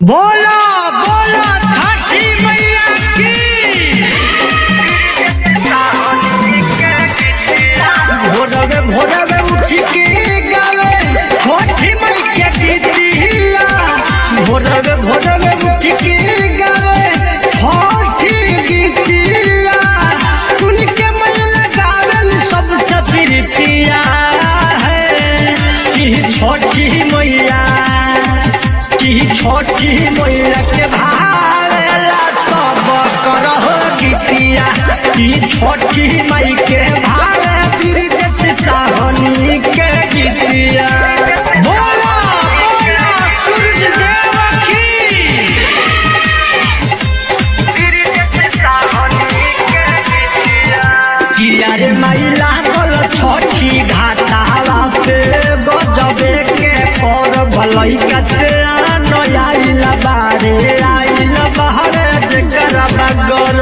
बोलो बोलो छठी मैया की भोरवे भोरवे उठ के गावे छठी मैया की दिया भोरवे भोरवे उठ के गावे छठी की दिया सुन के मन लगावल सबसे प्रिया है कि छठी मैया की छोटी मैया के भावेला सब करह गीतिया की छोटी मई के भावे बिरजत साहनी के गीतिया बोला बोला सूरज देव की किया रे मैला बोल छोटी घाटावा पे गजबे के पर भलई कते नयाइल बारे आइल बहरे जेकर बगर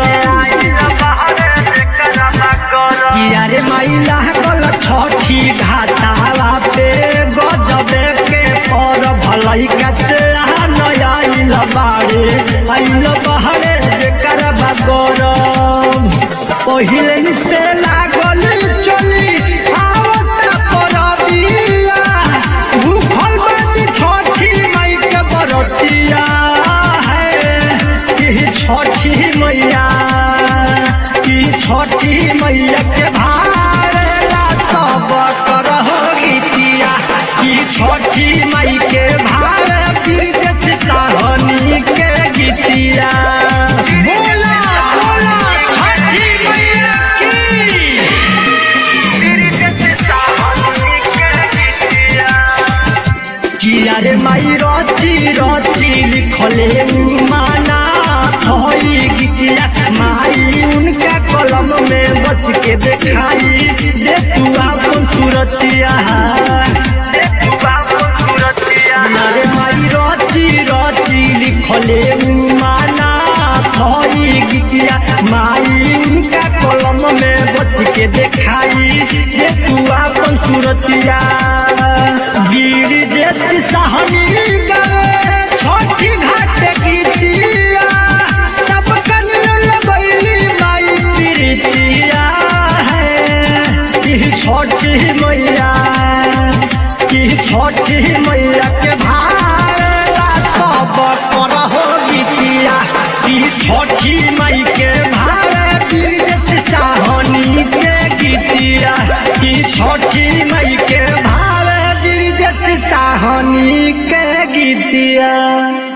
किया रे मैला बोल छोटी घाटावा पे गजबे के पर भलई कते नयाइल बारे आइल बहरे जेकर बगर पहिले से लागल चली आवता परबिया भूखल बानी छठी मई के बरतिया है कि छठी मैया कि छठी मैया के भारेला सब करह गीतिया कि छठी मई के भारे बिरजत साहनी के गीतिया बोला बोला छठी मैया की किया रे माई रची रची लिखले माना थई गीतिया माई उनका कलम में बच के देखाई दे तू आपन सूरतिया रे माई रची रची लिखले माना थई गीतिया माई उनका कलम में बच के देखाई दे तू आपन सूरतिया गिर जैसी सहनी गए छोटी घाट गीतिया सब कन लगैली माई प्रीतिया है कि छोटी मैया कि छोटी मैया के भाला सब करहो गीतिया कि छोटी मई के भाला बिरजत साहनी के गीतिया कि छोटी मई के भाला बिरजत साहनी के गीतिया